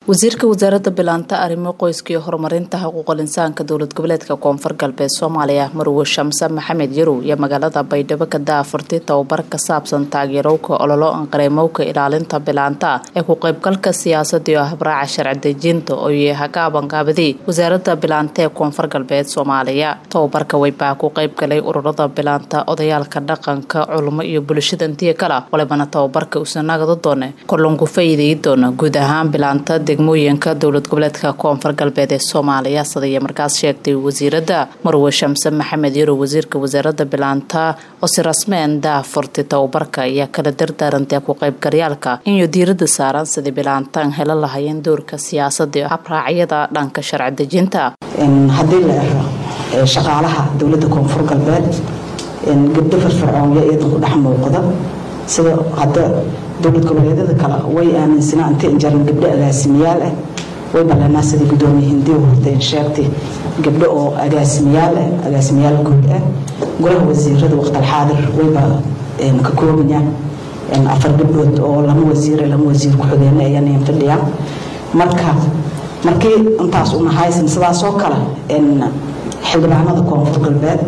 wasiirka wasaaradda bilaanta arrimo qoyska iyo horumarinta xuquuqul insaanka dowlad goboleedka koonfur galbeed soomaaliya marwe shamse maxamed yarow iyo magaalada baydhabo ka daafurtay tababar ka saabsan taageerowka ololo anqareemowka ilaalinta bilaanta ee ku qaybgalka siyaasada iyo habraaca sharci dejinta oo yaha ka abanqaabaday wasaaradda bilaanta ee koonfur galbeed soomaaliya tababarka weybaa ku qaybgalay ururada bilaanta odayaalka dhaqanka culimo iyo bulshada intiya kala walibana tababarka usanagada doone korlanku faa'iideyi doona guud ahaan bilaanta degmooyinka dowlad goboleedka koonfur galbeed ee soomaaliya sidaiyo markaas sheegtay wasiirada marwe shamse maxamed yarow wasiirka wasaaradda bilaanta oo si rasmeen daafurtay tababarka ayaa kala dardaarantay ku qaybgalyaalka inuu diirada saaran sidii bilaantaan helo lahayeen doorka siyaasada iyo habraacyada dhanka sharci dejinta haddii la ero shaqaalaha dowladda koonfur galbeed gabdho firfircoonyo iyadan ku dhex muuqda sida hadda dowlad goboleedyada kale way aaminsanaa inta injaran gabdho agaasimayaal ah way ballanaa sidii gudoomiye hindiya hortay sheegtay gabdho oo agaasimayaal ah agaasimayaal guud ah golaha wasiirada waqtalxaadir wayba ka koobaya afar gabdhood oo lama wasiire lama wasiir ku-xigeenna ayaan fadhiyaan marka markii intaas una haysan sidaasoo kale xildhibaanada koonfur galbeed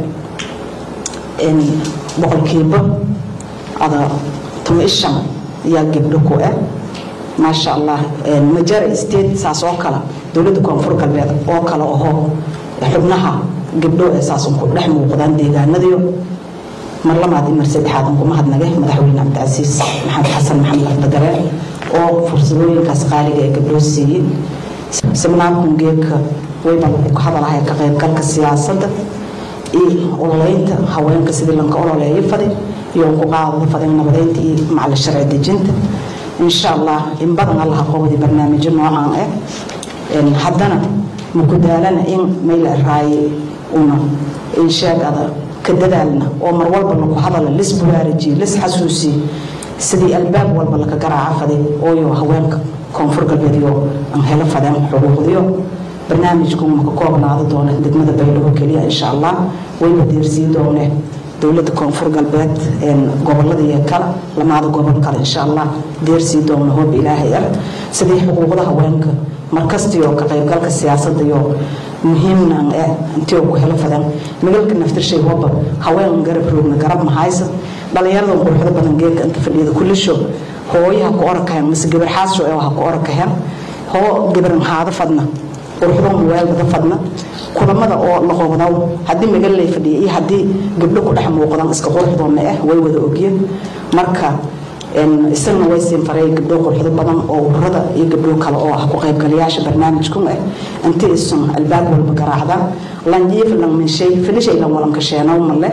boqolkiiba ada tuma ishan ayaa gabdho ku ah maasha allah majara state saas oo kale dowladda koonfur galbeed oo kale ahoo xubnaha gabdho ee saasun ku dhex muuqdaan deegaanadiyo mar labaad iyo mar saddexaad aan kuma hadnage madaxweyne cabdicasiis maxamed xasan maxamed lafdagareen oo fursadooyinkaas qaaliga ee gabdhoo siiyey seminaarkun geedka wayba lagu ka hadalahaya ka qaybgalka siyaasadda iyo ololeynta haweenka sidii lanka ololeeyo fadi iyo ku qaadada fadin nabadeynta iyo macali sharci dejinta insha allah in badan allaha qowdi barnaamijyo noocan ah haddana maku daalana in mayla raaye una insheegada ka dadaalna oo mar walba laku hadala lis bulaarajiye lis xasuusiye sidii albaab walba laka garaaca faday ooyo haweenka koonfur galbeed iyo aan helo fadeen xuquuqdiyo barnaamijku maka koobnaado doona degmada baydhabo keliya insha allah wayba deersii doone dowladda koonfur galbeed gobolada iyo kale lamaada gobol kale insha allah deersii doona hoob ilaahay ah sidii xuquuqda haweenka markastiyo ka qaybgalka siyaasada iyo muhiimnan eh intii ku helo fadan magalka naftirshay hooba haween garab roogna garab mahaysa dhalinyarada quruxda badan geedka inta fadhiyada kullisho hooyaha ku orakahen mise gabar xaasho ee ha ku orakahen hoo gabar haada fadna quruxda muweelbada fadna kulamada oo la qobdaw haddii magalay fadhiya iyo haddii gabdho ku dhex muuqdaan iska quruxdoona ah way wada ogyen marka isagana way siin faray gabdho quruxdo badan oo ururada iyo gabdho kale oo ah ku qaybgalayaasha barnaamijkun ah inti isun albaab walba garaacda lanjiif lan minshay filishay lan walan kasheenow male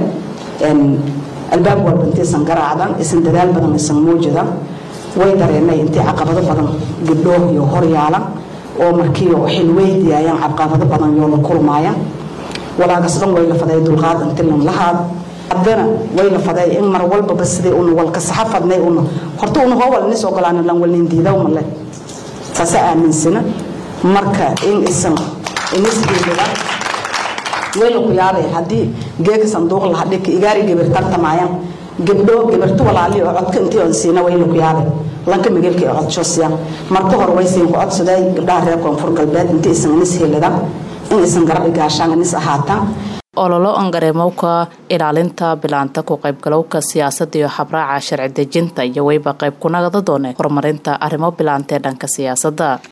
albaab walba intiisan garaacdan isan dadaal badan isan muujida way dareenay intii caqabado badan gabdho iyo horyaalan oo markii xilweydiayaan caqabado badan yoo la kulmaayaan walaagasdan way la faday dulqaad inti lan lahaad haddana way la faday in mar walbaba sidii una walka saxa fadnay una horta una hoowal nis ogolaana lan walnin diidaw male saasa aaminsana marka in isan inisgeelida way la ku yaabay haddii geeka sanduuq laha dhika igaari gabar tartamayaan gabdho gabarto walaali oo codka intii on siina way la ku yaabay lanka magalka ee codshoosiya marka hore way siin ku codsaday gabdhaha reer koonfur galbeed intii isan inis helida in isan garab igaashaan inis ahaataan ololo angareemowka ilaalinta bilaanta ku qaybgalowka siyaasada iyo habraaca sharci dejinta iyo weyba qayb ku nagada doone horumarinta arrimo bilaanta ee dhanka siyaasadda